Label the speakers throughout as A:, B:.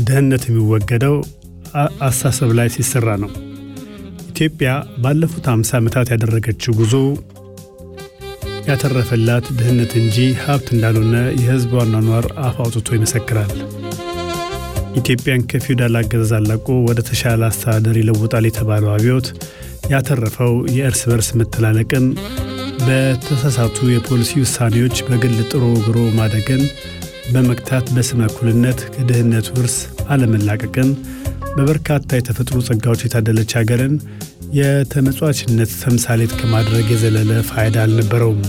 A: ድህነት የሚወገደው አስተሳሰብ ላይ ሲሰራ ነው። ኢትዮጵያ ባለፉት 50 ዓመታት ያደረገችው ጉዞ ያተረፈላት ድህነት እንጂ ሀብት እንዳልሆነ የሕዝብ አኗኗር አፍ አውጥቶ ይመሰክራል። ኢትዮጵያን ከፊውዳል አገዛዝ አላቆ ወደ ተሻለ አስተዳደር ይለውጣል የተባለው አብዮት ያተረፈው የእርስ በርስ መተላለቅን፣ በተሳሳቱ የፖሊሲ ውሳኔዎች በግል ጥሮ ግሮ ማደግን በመግታት በስመ እኩልነት ከድህነት ውርስ አለመላቀቅን በበርካታ የተፈጥሮ ጸጋዎች የታደለች ሀገርን የተመጽዋችነት ተምሳሌት ከማድረግ የዘለለ ፋይዳ አልነበረውም።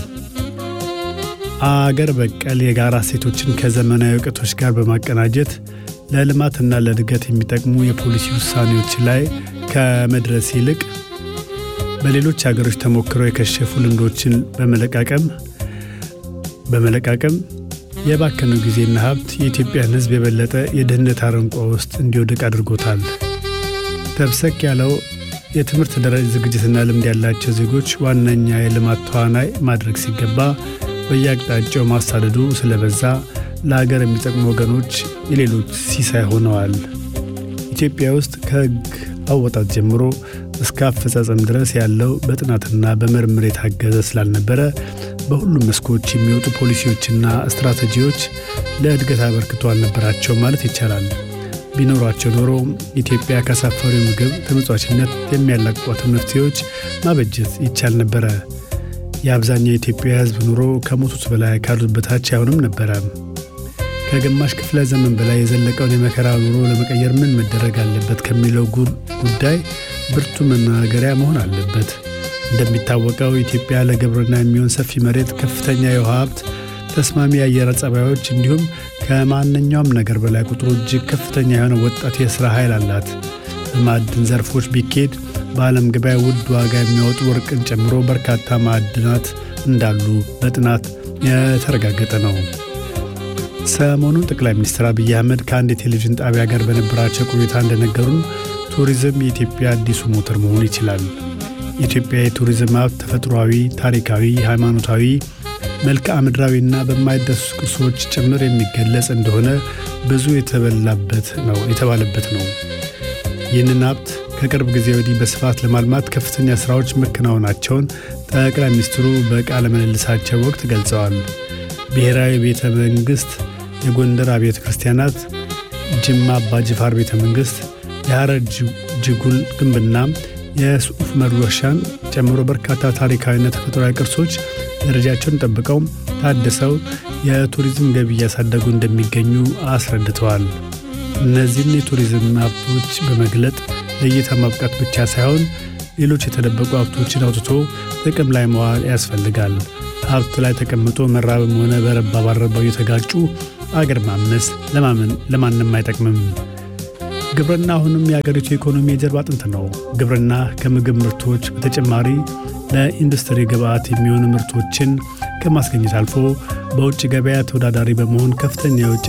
A: አገር በቀል የጋራ እሴቶችን ከዘመናዊ እውቀቶች ጋር በማቀናጀት ለልማትና ለእድገት የሚጠቅሙ የፖሊሲ ውሳኔዎች ላይ ከመድረስ ይልቅ በሌሎች ሀገሮች ተሞክረው የከሸፉ ልምዶችን በመለቃቀም በመለቃቀም የባከነው ጊዜና ሀብት የኢትዮጵያን ሕዝብ የበለጠ የድህነት አረንቋ ውስጥ እንዲወድቅ አድርጎታል። ተብሰክ ያለው የትምህርት ደረጃ ዝግጅትና ልምድ ያላቸው ዜጎች ዋነኛ የልማት ተዋናይ ማድረግ ሲገባ በየአቅጣጫው ማሳደዱ ስለበዛ ለሀገር የሚጠቅሙ ወገኖች የሌሎች ሲሳይ ሆነዋል። ኢትዮጵያ ውስጥ ከሕግ አወጣት ጀምሮ እስከ አፈጻጸም ድረስ ያለው በጥናትና በምርምር የታገዘ ስላልነበረ በሁሉም መስኮች የሚወጡ ፖሊሲዎችና ስትራቴጂዎች ለእድገት አበርክቶ አልነበራቸው ማለት ይቻላል። ቢኖሯቸው ኖሮ ኢትዮጵያ ካሳፈሪው ምግብ ተመጽዋችነት የሚያላቅቋትን መፍትሄዎች ማበጀት ይቻል ነበረ። የአብዛኛው የኢትዮጵያ ሕዝብ ኑሮ ከሞቱት በላይ ካሉት በታች አይሆንም ነበረ። ከግማሽ ክፍለ ዘመን በላይ የዘለቀውን የመከራ ኑሮ ለመቀየር ምን መደረግ አለበት ከሚለው ጉዳይ ብርቱ መናገሪያ መሆን አለበት። እንደሚታወቀው ኢትዮጵያ ለግብርና የሚሆን ሰፊ መሬት፣ ከፍተኛ የውሃ ሀብት፣ ተስማሚ የአየር ጸባዮች እንዲሁም ከማንኛውም ነገር በላይ ቁጥሩ እጅግ ከፍተኛ የሆነ ወጣት የሥራ ኃይል አላት። በማዕድን ዘርፎች ቢኬድ በዓለም ገበያ ውድ ዋጋ የሚያወጡ ወርቅን ጨምሮ በርካታ ማዕድናት እንዳሉ በጥናት የተረጋገጠ ነው። ሰሞኑን ጠቅላይ ሚኒስትር አብይ አህመድ ከአንድ የቴሌቪዥን ጣቢያ ጋር በነበራቸው ቆይታ እንደነገሩን ቱሪዝም የኢትዮጵያ አዲሱ ሞተር መሆን ይችላል። የኢትዮጵያ የቱሪዝም ሀብት ተፈጥሯዊ፣ ታሪካዊ፣ ሃይማኖታዊ፣ መልክዓ ምድራዊና በማይዳሰሱ ቅርሶች ጭምር የሚገለጽ እንደሆነ ብዙ የተበላበት ነው የተባለበት ነው። ይህንን ሀብት ከቅርብ ጊዜ ወዲህ በስፋት ለማልማት ከፍተኛ ስራዎች መከናወናቸውን ጠቅላይ ሚኒስትሩ በቃለ ምልልሳቸው ወቅት ገልጸዋል። ብሔራዊ ቤተ መንግሥት፣ የጎንደር አብያተ ክርስቲያናት፣ ጅማ አባጅፋር ቤተ መንግሥት፣ የሐረር ጅጉል ግንብና የሱፍ ዑመር ዋሻን ጨምሮ በርካታ ታሪካዊና ተፈጥሯዊ ቅርሶች ደረጃቸውን ጠብቀው ታድሰው የቱሪዝም ገቢ እያሳደጉ እንደሚገኙ አስረድተዋል። እነዚህን የቱሪዝም ሀብቶች በመግለጥ ለእይታ ማብቃት ብቻ ሳይሆን ሌሎች የተደበቁ ሀብቶችን አውጥቶ ጥቅም ላይ መዋል ያስፈልጋል። ሀብት ላይ ተቀምጦ መራብም ሆነ በረባ ባረባው እየተጋጩ አገር ማመስ ለማንም አይጠቅምም። ግብርና አሁንም የአገሪቱ ኢኮኖሚ የጀርባ አጥንት ነው። ግብርና ከምግብ ምርቶች በተጨማሪ ለኢንዱስትሪ ግብዓት የሚሆኑ ምርቶችን ከማስገኘት አልፎ በውጭ ገበያ ተወዳዳሪ በመሆን ከፍተኛ የውጭ